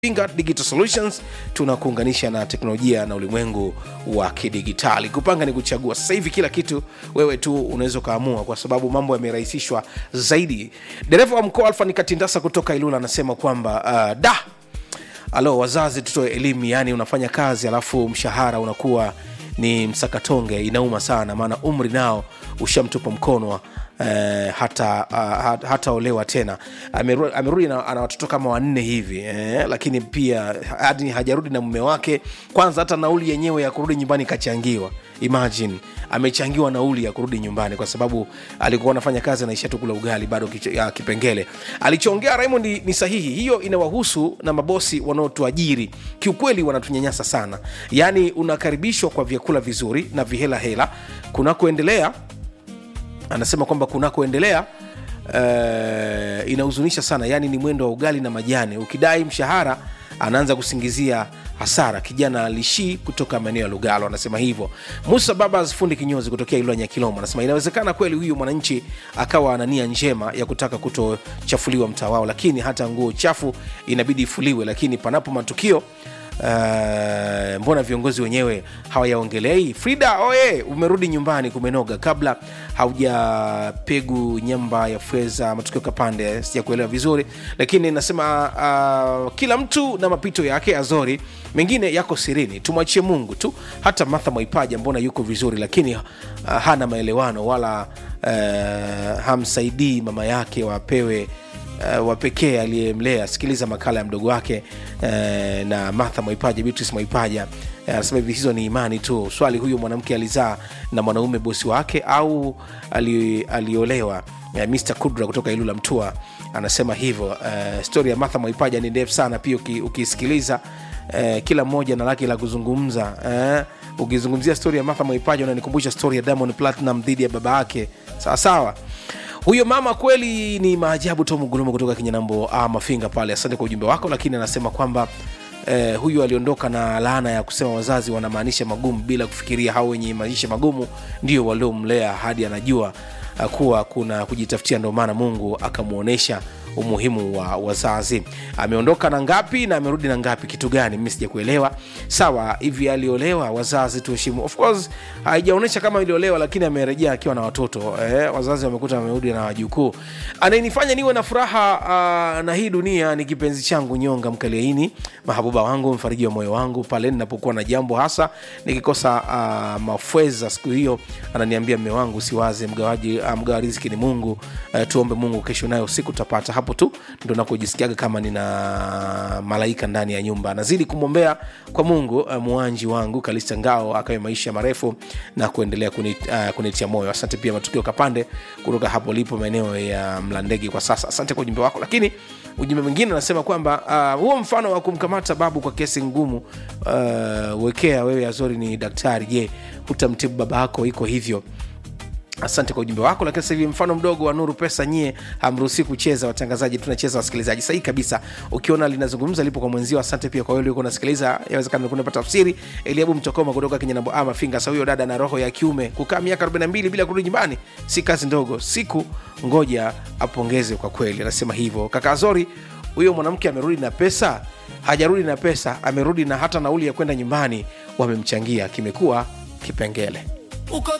Pinga Digital Solutions tunakuunganisha na teknolojia na ulimwengu wa kidigitali. Kupanga ni kuchagua. Sasa hivi kila kitu wewe tu unaweza ukaamua, kwa sababu mambo yamerahisishwa zaidi. Dereva wa mkoa Alfa Nikatindasa kutoka Ilula anasema kwamba uh, da alo, wazazi tutoe elimu, yani unafanya kazi alafu mshahara unakuwa ni msakatonge, inauma sana, maana umri nao ushamtupa mkono eh, hata uh, hataolewa tena. Ameru- Amerudi na ana watoto kama wanne hivi eh, lakini pia hadi hajarudi na mume wake. Kwanza hata nauli yenyewe ya kurudi nyumbani kachangiwa. Imagine amechangiwa nauli ya kurudi nyumbani kwa sababu alikuwa anafanya kazi anaishia tu kula ugali bado kiche- ya kipengele. Alichoongea Raymond ni, ni sahihi. Hiyo inawahusu na mabosi wanaotuajiri. Kiukweli wanatunyanyasa sana, yaani unakaribishwa kwa vyakula vizuri na vihela hela kunakoendelea anasema kwamba kunakoendelea uh, inahuzunisha sana yaani ni mwendo wa ugali na majani ukidai mshahara anaanza kusingizia hasara kijana lishii kutoka maeneo ya lugalo anasema hivyo musa babas fundi kinyozi kutokea ilwa nyakilomo anasema inawezekana kweli huyu mwananchi akawa ana nia njema ya kutaka kutochafuliwa mtaa wao lakini hata nguo chafu inabidi ifuliwe lakini panapo matukio Uh, mbona viongozi wenyewe hawayaongelei frida oye umerudi nyumbani kumenoga kabla haujapegu nyamba ya fedha matukio kapande sija kuelewa vizuri lakini nasema uh, kila mtu na mapito yake azori mengine yako sirini tumwachie mungu tu hata martha mwaipaja mbona yuko vizuri lakini uh, hana maelewano wala uh, hamsaidii mama yake wapewe uh, wa pekee aliyemlea sikiliza makala ya mdogo wake uh, na martha mwaipaja beatrice mwaipaja Eh, anasema hivi hizo ni imani tu swali huyu mwanamke alizaa na mwanaume bosi wake au ali, aliolewa uh, mr kudra kutoka ilula mtua anasema hivyo uh, stori ya martha mwaipaja ni ndefu sana pia uki- ukisikiliza uh, kila mmoja na lake la kuzungumza uh, ukizungumzia stori ya martha mwaipaja unanikumbusha stori ya diamond platinum dhidi ya baba yake sawasawa huyo mama kweli ni maajabu tomu gulumu kutoka kinyanambo ah, mafinga pale asante kwa ujumbe wako lakini anasema kwamba eh, huyu aliondoka na laana ya kusema wazazi wanamaanisha magumu bila kufikiria hao wenye maisha magumu ndio waliomlea hadi anajua uh, kuwa kuna kujitafutia ndio maana mungu akamwonyesha umuhimu wa wazazi ameondoka na ngapi na amerudi na ngapi kitu gani mimi sija kuelewa sawa hivi aliolewa wazazi tuheshimu of course haijaonyesha kama iliolewa lakini amerejea akiwa na watoto eh, wazazi wamekuta amerudi na wajukuu anayenifanya niwe na furaha uh, na hii dunia ni kipenzi changu nyonga mkaliaini mahabuba wangu mfariji wa moyo wangu pale ninapokuwa na jambo hasa nikikosa uh, mafweza siku hiyo ananiambia mme wangu siwaze mgawaji uh, mgawa riziki ni mungu uh, tuombe mungu kesho nayo siku tutapata hapo tu ndo nakojisikiaga kama nina malaika ndani ya nyumba nazidi kumwombea kwa mungu uh, muanji wangu kalista ngao akawe maisha marefu na kuendelea kuni, uh, kunitia moyo asante pia matukio kapande kutoka hapo lipo maeneo ya mlandege kwa sasa asante kwa ujumbe wako lakini ujumbe mwingine anasema kwamba uh, huo mfano wa kumkamata babu kwa kesi ngumu uh, wekea wewe azori ni daktari je hutamtibu baba yako iko hivyo asante kwa ujumbe wako lakini sasa hivi mfano mdogo wa nuru pesa nyie hamruhusi kucheza watangazaji tunacheza wasikilizaji sahihi kabisa ukiona linazungumza lipo kwa mwenzio asante pia kwa wewe uliokuwa unasikiliza yawezekana ulikuwa unapata tafsiri eliabu mtokoma kutoka kinyanambo ama finga sa huyo dada na roho ya kiume kukaa miaka 42 bila kurudi nyumbani si kazi ndogo siku ngoja apongeze kwa kweli anasema hivyo kaka zori huyo mwanamke amerudi na pesa hajarudi na pesa amerudi na hata nauli ya kwenda nyumbani wamemchangia kimekuwa kipengele uko